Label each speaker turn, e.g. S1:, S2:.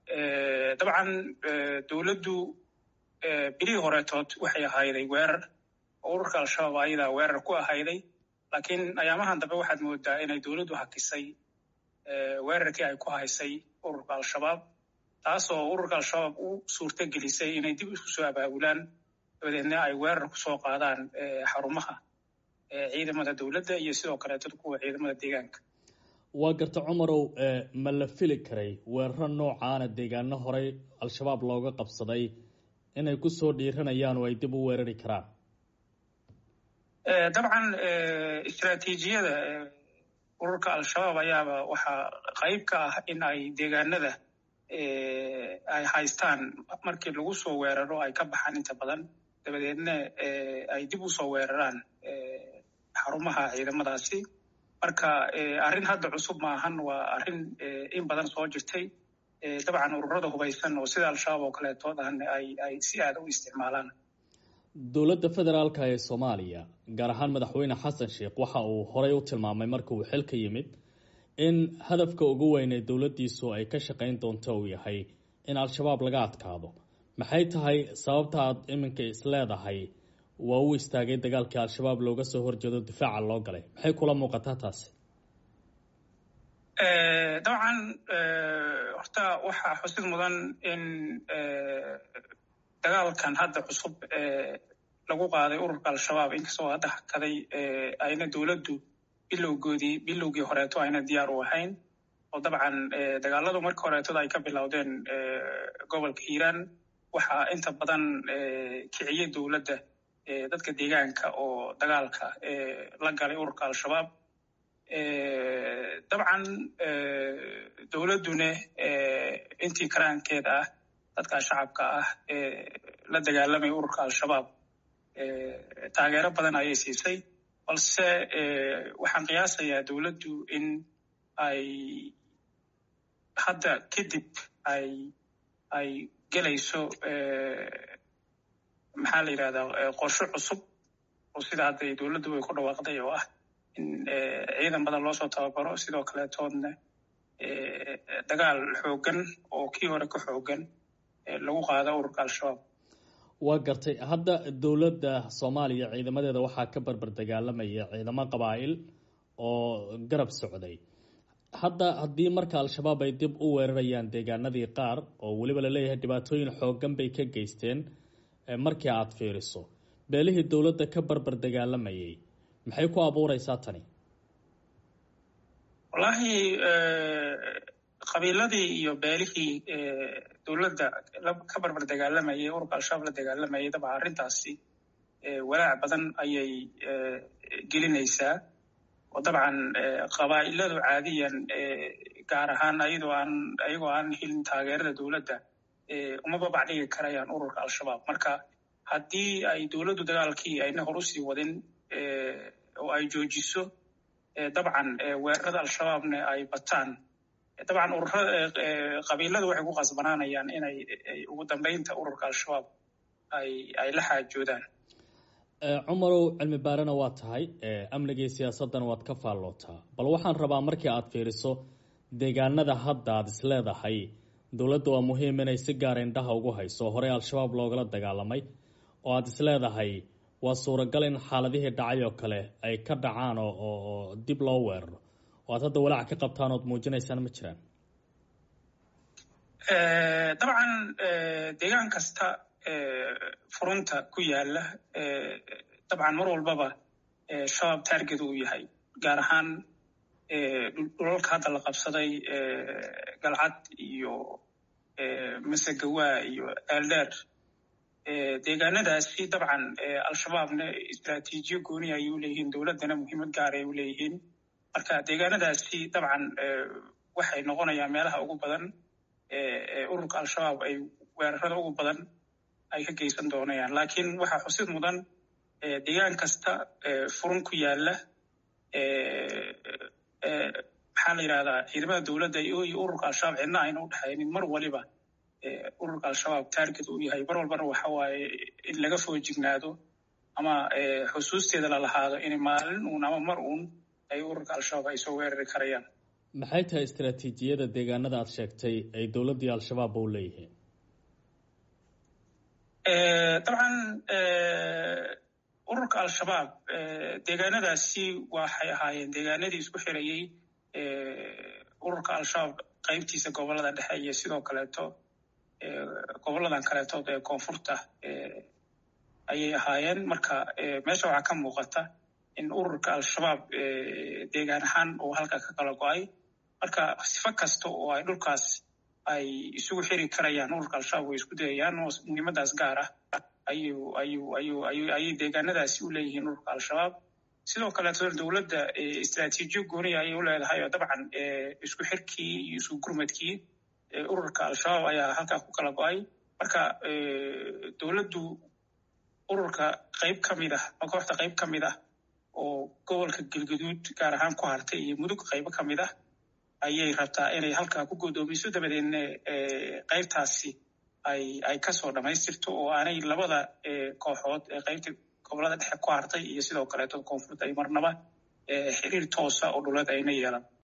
S1: dabcan dowladdu bilihii horeetood waxay ahayday weerar oo ururka al-shabaab ayadaa weerar ku ahayday laakiin ayaamahan dambe waxaad moodaa inay dowladdu hakisay weerarkii ay ku haysay ururka al-shabaab taasoo ururka al-shabaab u suurto gelisay inay dib isku soo abaabulaan dabadeedna ay weerar kusoo qaadaan xarumaha ciidamada dowladda iyo sidoo kaleeto kuwa ciidamada deegaanka
S2: waa garta cumarow ma la fili karay weeraro noocaana deegaano horey al-shabaab looga qabsaday inay kusoo dhiiranayaan oo ay dib u weerari karaan
S1: dabcan istraatiijiyada ururka al-shabaab ayaaba waxaa qayb ka ah in ay deegaanada ay haystaan markii lagu soo weeraro ay ka baxaan inta badan dabadeedna ay dib u soo weeraraan xarumaha ciidamadaasi marka arrin hadda cusub maahan waa arrin in badan soo jirtay dabcan ururada hubaysan oo sida al-shabaab oo kaleetood ahna ay si aada u isticmaalaan
S2: dowladda federaalka ee soomaaliya gaar ahaan madaxweyne xasan sheekh waxa uu horey u tilmaamay marka uu xilka yimid in hadafka ugu weyn ee dowladdiisu ay ka shaqayn doonto uu yahay in al-shabaab laga adkaado maxay tahay sababta aad iminka isleedahay waa u istaagay dagaalkii al-shabaab looga soo horjeedo difaaca loo galay maxay kula muuqataa taasi
S1: dabcan horta waxaa xusid mudan in dagaalkan hadda cusub lagu qaaday ururka al-shabaab inkastoo hadda hakaday ayna dowladdu bilowgoodii bilowgii horeeto ayna diyaar u ahayn oo dabcan dagaaladu markii horeetoda ay ka bilowdeen gobolka hiiraan waxaa inta badan kiciyey dowladda dadka deegaanka oo dagaalka la galay ururka al-shabaab dabcan dowladduna intii karaankeeda ah dadka shacabka ah la dagaalamay ururka al-shabaab taageero badan ayay siisay balse waxaan qiyaasayaa dowladdu in ay hadda kadib ay ay gelayso maxaa la yidhahdaa qorsho cusub oo sida hadda dowladdu way ku dhawaaqday oo ah in ciidan badan loo soo tababaro sidoo kaleetoodna dagaal xooggan oo kii hore ka xooggan lagu qaado ururka al-shabaab
S2: waa gartay hadda dowladda soomaaliya ciidamadeeda waxaa ka barbar dagaalamaya ciidamo qabaa'il oo garab socday hadda haddii marka al-shabaab ay dib u weerarayaan deegaanadii qaar oo weliba laleeyahay dhibaatooyin xooggan bay ka geysteen markii aada fiiriso beelihii dowladda ka barbar dagaalamayay maxay ku abuureysaa tani
S1: wallaahi qabiiladii iyo beelihii dowladda ka barbar dagaalamayay ururka al-shabaab la dagaalamayay dabcan arrintaasi walaac badan ayay gelinaysaa oo dabcan qabaa'iladu caadiyan gaar ahaan ayadoo aan ayagoo aan helin taageerada dowladda uma babacdhigi karayaan ururka al-shabaab marka haddii ay dowladdu dagaalkii ayna hor usii wadin oo ay joojiso dabcan weerarada al-shabaabna ay bataan dabcan ururada qabiiladu waxay ku qasbanaanayaan inay ugu dambeynta ururka al-shabaab ay ay la xaajoodaan
S2: cumarow cilmi baarena waa tahay amnigii siyaasaddan waad ka faallootaa bal waxaan rabaa markii aad fiiriso deegaanada hadda aad isleedahay dowladda waa muhiim inay si gaara indhaha ugu hayso horey al-shabaab loogala dagaalamay oo aada isleedahay waa suuragal in xaaladihii dhacay oo kale ay ka dhacaan oo oo dib loo weeraro oo aad hadda walaac ka qabtaan ood muujinaysaan ma jiraan
S1: dabcan deegaan kasta furunta ku yaala dabcan mar walbaba shabaab target uu yahay gaar ahaan dhulalka hadda la qabsaday galcad iyo masagawaa iyo eeldheer deegaanadaasi dabcan al-shabaabna istraatiijiyo gooni ayay u leeyihiin dowladdana muhiimad gaar ay u leeyihiin marka deegaanadaasi dabcan waxay noqonayaan meelaha ugu badan ururka al-shabaab ay weerarada ugu badan ay ka geysan doonayaan laakiin waxaa xusid mudan deegaan kasta furun ku yaala maxaa la yidhahdaa ciidamada dowladda iyo ururka al-shabaab cidna ayna u dhexaynin mar waliba ururka al-shabaab target uu yahay mar walbana waxa waaye in laga foojignaado ama xusuusteeda la lahaado in maalin uun ama mar uun ay ururka al-shabaab ay soo weerari karayaan
S2: maxay tahay istaraatiijiyada deegaanada aada sheegtay ay dowladdii al-shabaabba u leeyihiin
S1: dabcan ururka al-shabaab deegaanadaasi waxay ahaayeen deegaanadii isku xirayey ururka al-shabaab qaybtiisa gobolada dhexe iyo sidoo kaleeto goboladan kaleetood ee koonfurta ayay ahaayeen marka meesha waxaa ka muuqata in ururka al-shabaab deegaan ahaan uu halka ka kala go-ay marka sifo kasta oo ay dhulkaas ay isugu xiri karayaan ururka al-shabaab way isku dayayaan oo muhiimadaas gaar ah ayuu ayuu ayuu ayuu ayay deegaanadaasi u leeyihiin ururka al-shabaab sidoo kaleeto dowladda istraatiijiyo gooniya ayay u leedahay oo dabcan isku xirkii iyo isku gurmadkii ururka al-shabaab ayaa halkaa ku kala go-ay marka dowladdu ururka qayb ka mid ah ma kooxda qayb ka mid ah oo gobolka galgaduud gaar ahaan ku hartay iyo mudug qaybo ka mid ah ayay rabtaa inay halkaa ku godoomiso dabadeedna qaybtaasi ay ay kasoo dhamaystirto oo aanay labada kooxood ee qaybta gobolada dhexe ku hartay iyo sidoo kaleeto koonfurta ay marnaba xiriir toosa oo dhuleed ayna yeelan